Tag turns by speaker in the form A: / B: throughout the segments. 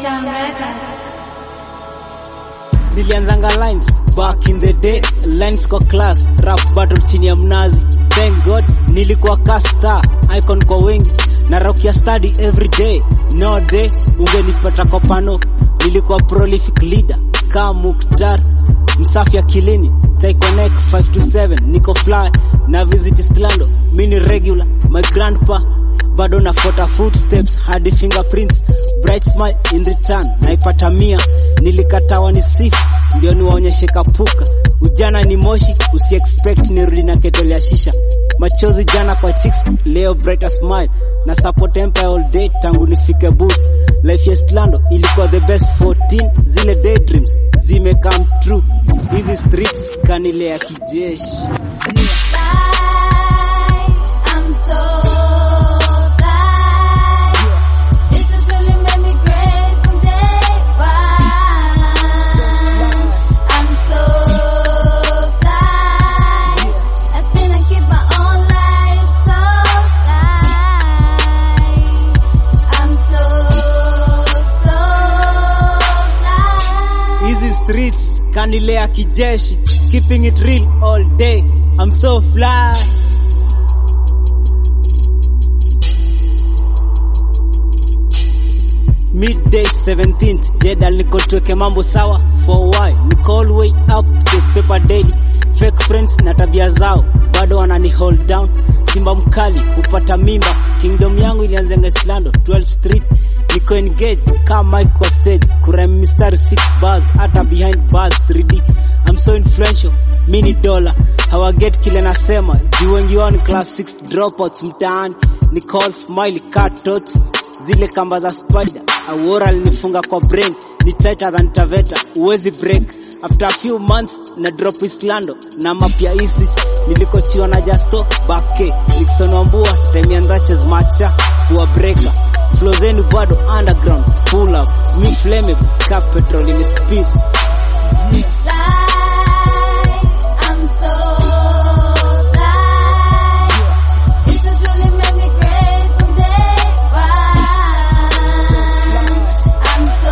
A: Down Records.
B: nilianzanga lines back in the day lines kwa class rap battle chini ya mnazi thank god nilikuwa kasta icon kwa wengi na rock ya study every day no day ungenipata kwa pano nilikuwa prolific leader ka muktar msafi akilini taikonek 5 to 7 niko fly na visit stlando mini regular my grandpa bado nafuata footsteps hadi fingerprints bright smile in return naipata mia nilikatawa ni sifu ndio niwaonyeshe kapuka ujana ni moshi usi expect nirudi na ketole ya shisha machozi jana kwa chicks leo brighter smile na support empire all day tangu nifike booth life ya Stlando ilikuwa the best 14 zile daydreams zime come true hizi streets kanilea kijeshi
A: I'm so fly. It's a feeling made me great from day one. I'm so fly. I spin and keep my own life so fly. I'm so, so fly.
B: hizi streets kanilea kijeshi keeping it real all day I'm so fly midday 17th jedal niko tuweke mambo sawa for why niko all way up chase paper daily fake friends na tabia zao bado wanani hold down simba mkali upata mimba kingdom yangu ilianzenga islando 12 street niko engaged kama mike kwa stage kurem mistari 6 bars hata behind bars 3d I'm so influential mini dollar hawaget kile nasema juu wengi wao ni class 6 dropouts mtaani ni call smiley cat tots zile kamba za spider awora alinifunga kwa brain ni tighter than taveta uwezi break after a few months na drop islando na mapya isich nilikochiwa na justo bake nixon wambua time ya ndaches macha kuwa breaker flow zenu bado underground pull up mi flammable ka petrol in speed
A: fly. I'm so fly. It's a feeling made me great from day one. I'm so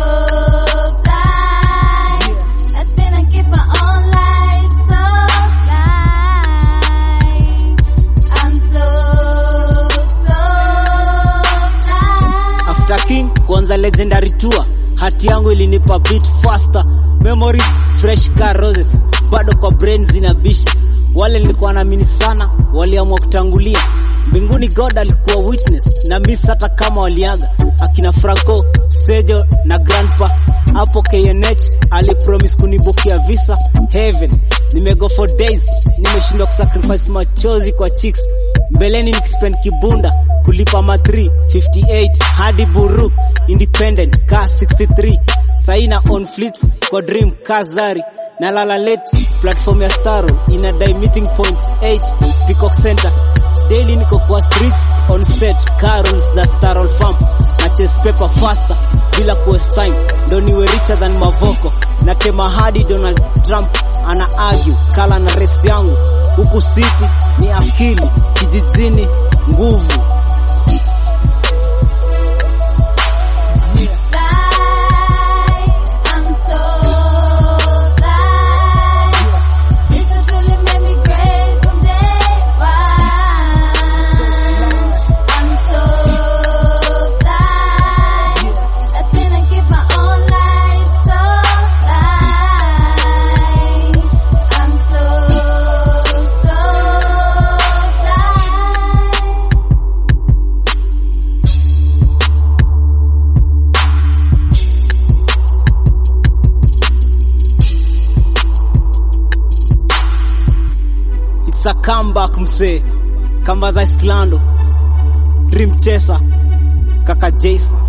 A: fly. I spin and keep my own life so fly. I'm so, so fly.
B: after king kuanza legendary tour hati yangu ilinipa beat faster memories fresh car roses bado kwa brain zinabisha wale nilikuwa naamini sana waliamua kutangulia mbinguni god alikuwa witness na miss hata kama waliaga akina franco sejo na grandpa hapo knh alipromise kunibukia visa heaven nimego for days nimeshindwa kusacrifice machozi kwa chicks mbeleni nikispend kibunda kulipa ma 358 hadi buru independent ka 63 saina on fleets kwa dream kazari na lala late platform ya staro inadai meeting point 8 peacock center daily niko kwa streets on set carols za starol farm na chase paper faster bila kuwaste time ndo niwe richer than mavoko na tema hadi donald trump ana argue kala na race yangu huku city ni akili kijijini nguvu
A: fly. I'm so fly. It's a feeling made me great from day one. I'm so fly. I spin and keep my own life so fly. I'm so, so fly.
B: It's a comeback msee kamba za Islando Dream Chaser kaka Jason